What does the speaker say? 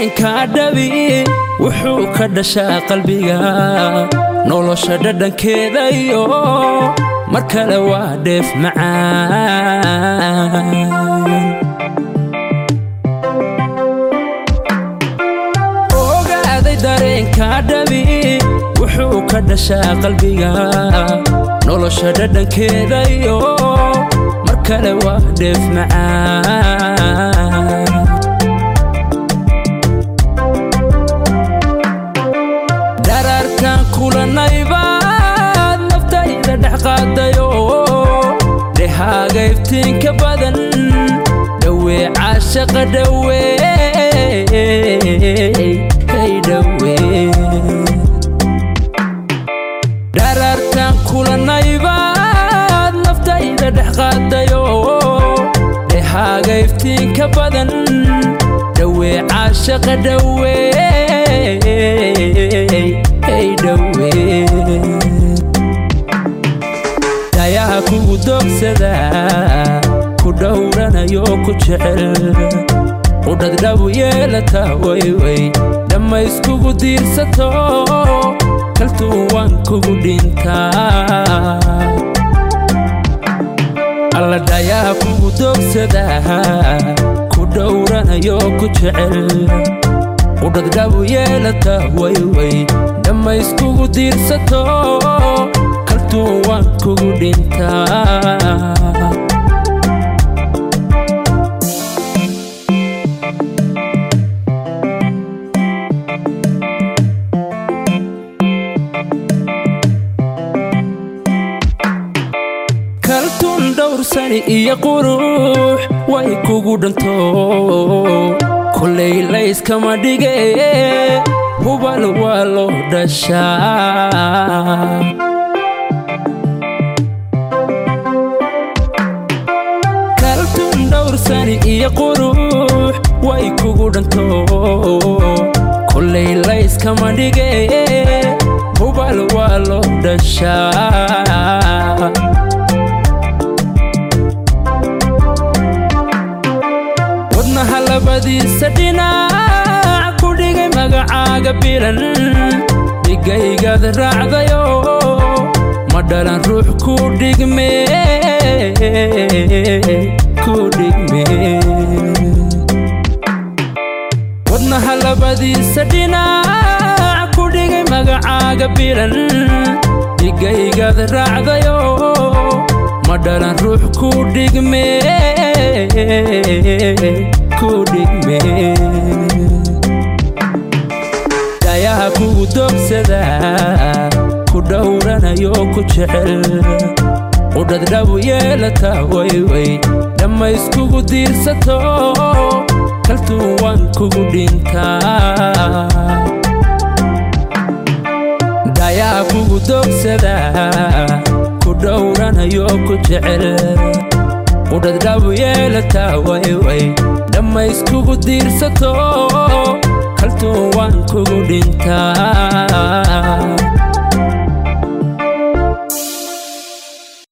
dareenka dhabi wuxuu ka dhashaa qalbiga nolosha dhadhankeeda iyo mar kale waa dheef macaan ogaaday dareenka dhabi wuxuu ka dhashaa qalbiga nolosha dhadhankeeda iyo mar kale waa dheef macaan dhararkan kulanaybaad naftayda dhex qaadayo dhehaaga iftiinka badan dhowee caashaqa dhowee hey dhowee dhararkan kulanaybaad naftayda dhex qaadayo dhehaaga iftiinka badan dhowee caashaqa dhowee hey dhowee dayaha kugu doogsadaa ku dhowranayo ku jecel qudhadhabu yeelataa wayway dhammayskugu diirsato kaltuu waan kugu dhintaa alla dhayaha kugu doogsadaa ku dhowranayo ku jecel qudhadhabu yeelataa wayway dhammayskugu diirsato kaltuu waan kugu dhintaa kaltuun dhowrsani iyo qurux way kugu dhanto kolay layskama dhige hubal waa loo dhashaa kaltuun dhowrsani iyo qurux way kugu dhanto kolay layskama dhige hubal waa loo dhashaa wadnaha labadiisa dhinac ku dhigay magacaaga bilan dhigaygad raacdayo ma dhalan ruux ku dhigme ku dhigme wadnaha labadiisa dhinac ku dhigay magacaaga bilan dhigaygad raacdayo ma dhalan ruux ku dhigme ku dhigme dayaha kugu doogsadaa ku dhowranayo ku jecel qudhadhabu yeelataa wayway dhammayskugu diirsato kaltuu waan kugu dhintaa dayaha kugu doogsadaa ku dhowranayo ku jecel qudhadhabu yeelataa wayway dhammayskugu diirsato kaltuu waan kugu dhintaa